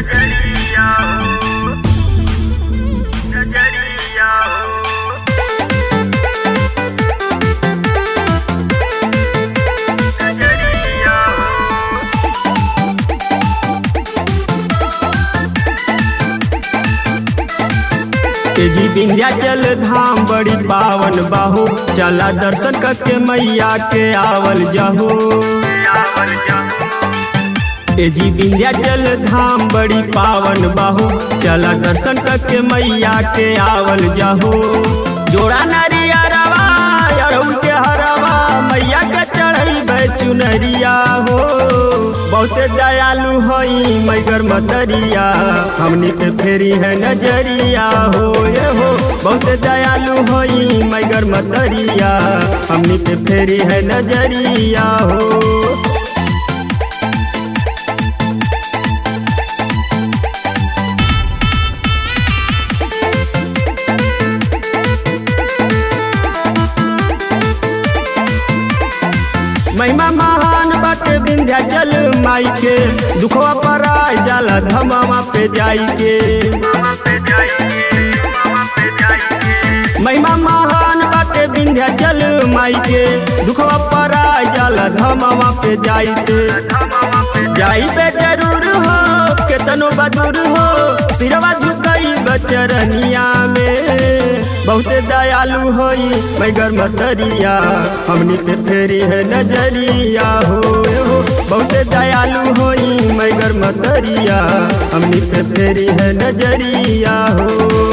नजरिया हो नजरिया हो नजरिया हो तेजी विंध्याचल धाम बड़ी पावन बाहो चला दर्शन करके मैया के आवल जाहो आवल जाहो तेजी विंध्याचल धाम बड़ी पावन बाहो चला दर्शन करके मैया के आवल जाहो जोड़ा नारिया रवा अड़हुल के हरवा मैया के चढ़ई चुनरिया हो बहुते दयालु हई मैगर मतरिया हमनी पे फेरी है नजरिया हो ये हो बहुते दयालु हई मैगर मतरिया हमनी पे फेरी है नजरिया हो महिमा महान बाटे विंध्याचल माई के दुखवा पर आय जाला धमावा पे जाई के मामा पे जाइए मामा पे जाइए महिमा महान बाटे विंध्याचल माई के दुखवा पर आय जाला धमावा पे जाई के मामा पे जाई पे जरूर हो केतनो बदूर हो सिरवा झुकई बचरनिया में बहुते दयालु होई मैगर मतरिया हमनी पे फेरी है नजरिया हो हो बहुते दयालु होई मैगर मतरिया हमनी पे फेरी है नजरिया हो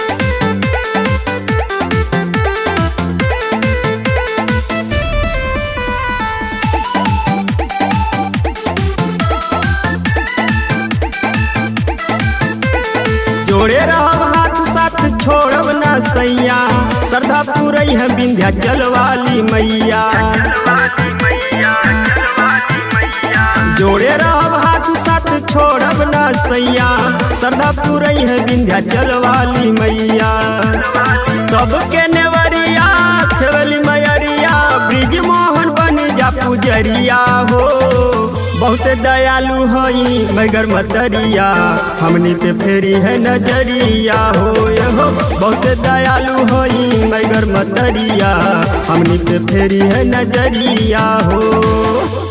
जोड़े रहब हाथ साथ छोड़ब ना सैया श्रद्धा पूरई है विंध्याचल वाली मैया चलवाली मैया चलवाली मैया जोड़े रहब हाथ साथ छोड़ब ना सैया श्रद्धा पूरई है विंध्याचल वाली मैया सबके नेवरिया खेवली मैरिया ब्रिज मोहन बन जा पुजरिया हो बहुते दयालु हई मगर मतरिया हमनी पे फेरी है नजरिया हो ये हो बहुते दयालु हई मगर मतरिया हमनी पे फेरी है नजरिया हो